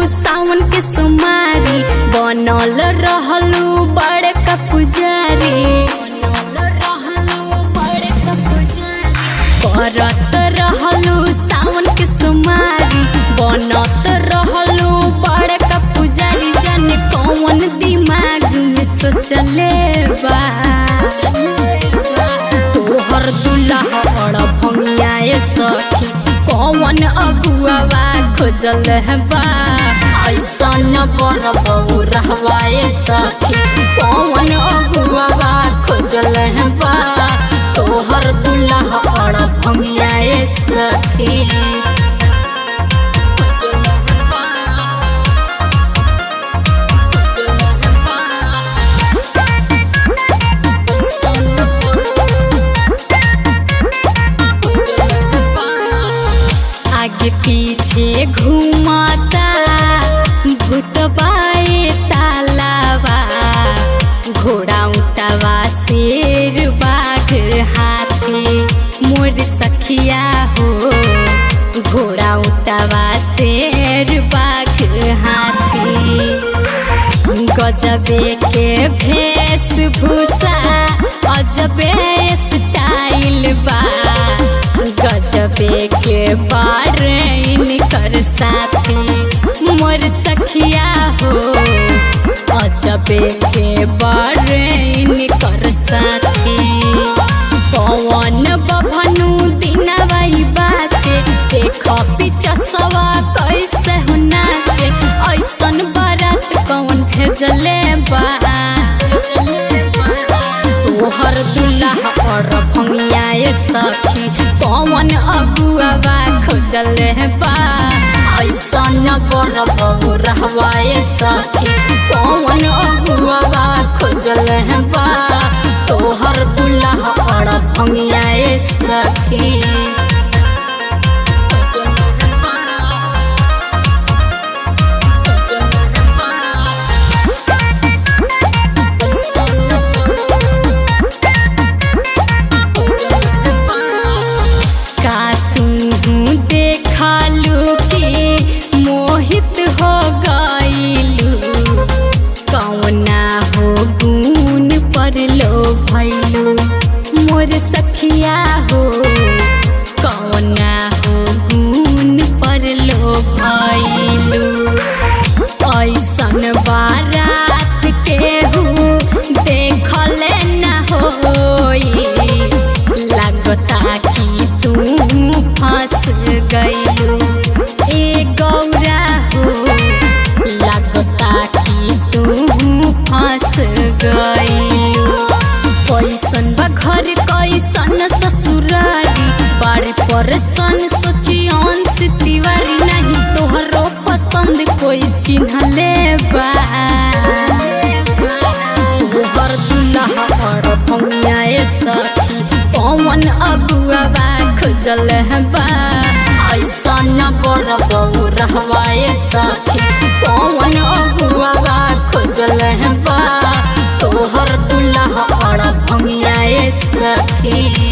सावन के सुमारी बनल रहलू बड़े का पुजारी बनल रहलू बड़े का पुजारी करत रहलू सावन के सुमारी बनत रहलू बड़े का पुजारी जाने कौन दिमाग में सोचले बा तोहर दुल्हा बड़ भंगियाए सखी कौन अगुआवा खोजल बा ऐसा न बर बहु रहवाए सखी कौन अगुआवा खोजल बा तोहर दुल्हा बड़ भंगियाए सखी खोजल बा खोजल बा ऐसा न आगे पीछे घूमता भूतबाए तालावा घोड़ा उटावा शेर बाघ हाथी मोर सखिया हो घोड़ा उटावा शेर बाघ हाथी गजबे के भेषभूषा अजबे स्टाइल बा गजबे के बार इनकर साथी मोर सखिया हो अजबे के बार इनकर साथी पवन बभनु दिनवाई बाचे देख पिचसवा कैसे हो नाचे ऐसन बारात कौन भेजले बा तोहर दुल्हा और भंगियाए सखी कौन अगुआवा खोजल बा ऐसन बर बहु रहवाए सखी कौन अगुआवा खोजल बा तोहर दुल्हा और भंगियाए सखी खोजल बा का तू देखालू कि मोहित हो गईलू कौना हो गुण पर लो भैलू मोर सखिया हो कौना हो गुण पर लो भैलू ऐसन बारात केहू देखले न होई लगता कि तू फंस गईलू ए गौरा हो लगता कि तू फंस गईलू कैसन बा घर कैसन ससुरारी बड़े परसन सोची अंश तिवारी नहीं तोहरो पसंद कोई चिन्हले बा तोहर दुल्हा और भंगियाए सखी पवन अगुआवा खोजल बा ऐसा न बर बहु रहवाए सखी पवन अगुआवा खोजल बा तोहर दुल्हा और भंगियाए सखी